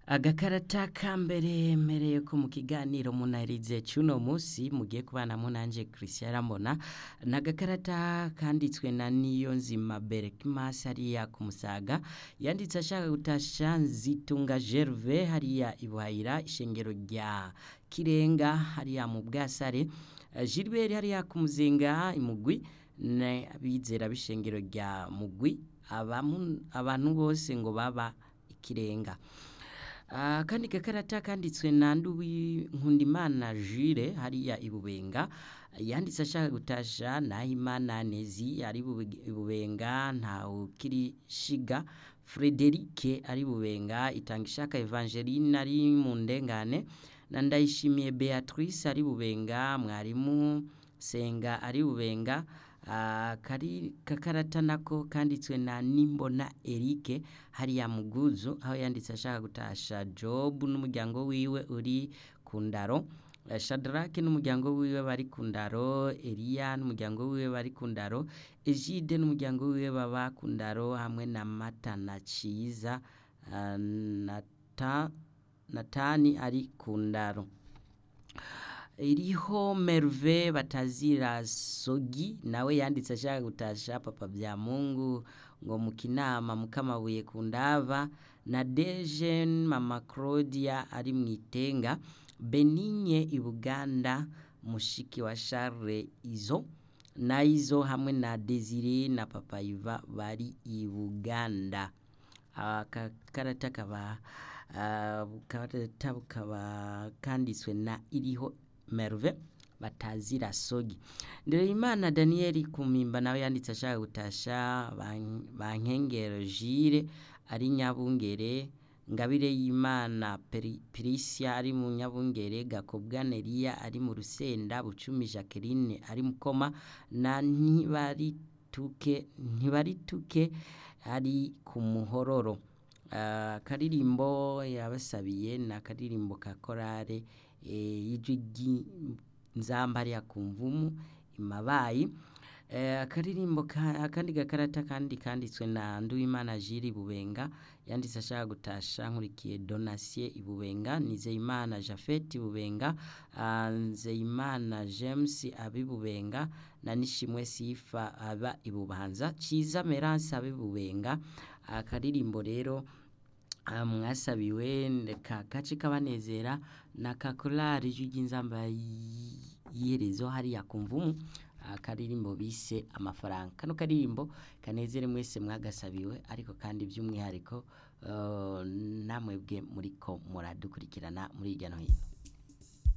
agakarata ka mbere mpereye ko mu kiganiro munarize cy'uno munsi mugiye kubanamo nanjye christian ramona ni agakarata kanditswe na niyo nzima berekimasi hariya ku musaga yanditse ashaka gutasha nzitunga gerve hariya ibuhayira ishengero rya kirenga hariya mu bwasare gilbert hariya ku muzinga imugwi abizera b'ishengero rya mugwi abantu bose ngo baba ikirenga akandi gakarata kanditswe na nduwi nkundimana jire hariya ibubenga yanditse ashaka gutasha nahimana nezi ari ibubenga ntawukirishiga frederike ari bubenga itanga ishaka evangeline ari mu ndengane na ndayishimiye beatrice ari bubenga mwarimu senga ari bubenga kari kakarata nako kanditswe na nimbona erike hariya muguzu aho yanditse ashaka gutasha jobu n'umuryango wiwe uri ku ndaro shadarake n'umuryango wiwe bari ku ndaro eliya n'umuryango wiwe bari ku ndaro ejide n'umuryango wiwe baba ku ndaro hamwe na mata na ciza natani ari ku ndaro iriho merve batazira sogi nawe yanditse ashaka gutasha papa bya mungu ngo mu kinama mukamabuye ku ndava na dejen mama claudia ari mu itenga benigne i buganda mushiki wa charles izo na izo hamwe na desire na papa iva bari i buganda aka karata kaba karata kaba kanditswe na iriho merve batazira sogi Ndereyimana Daniel kumimba nawe yanditse ashaka gutasha bankengero jire ari nyabungere ngabire y'Imana Prisia ari mu nyabungere Gakobwa Neria ari mu rusenda Bucumi Jacqueline ari mukoma na ntibari tuke ntibari tuke ari ku muhororo akaririmbo yabasabiye na karirimbo ka korale y'ijwi nzambari ya kumvumu imabayi akaririmbo akandi gakarata kandi kanditswe na nduwimana jiri bubenga yanditse ashaka gutasha nkurikiye donasiye ibubenga nizeyimana jafeti ibubenga nzeyimana james abibubenga na nishimwe sifa aba ibubanza ciza meranse abibubenga akaririmbo rero mwasabiwe ka gace kabanezera na kakorari ry'inzamba y'iherezo hariya ku mvumu akaririmbo bise amafaranga kano karirimbo kanezere mwese mwagasabiwe ariko kandi by'umwihariko namwe bwe muri ko muradukurikirana muri hirya no hino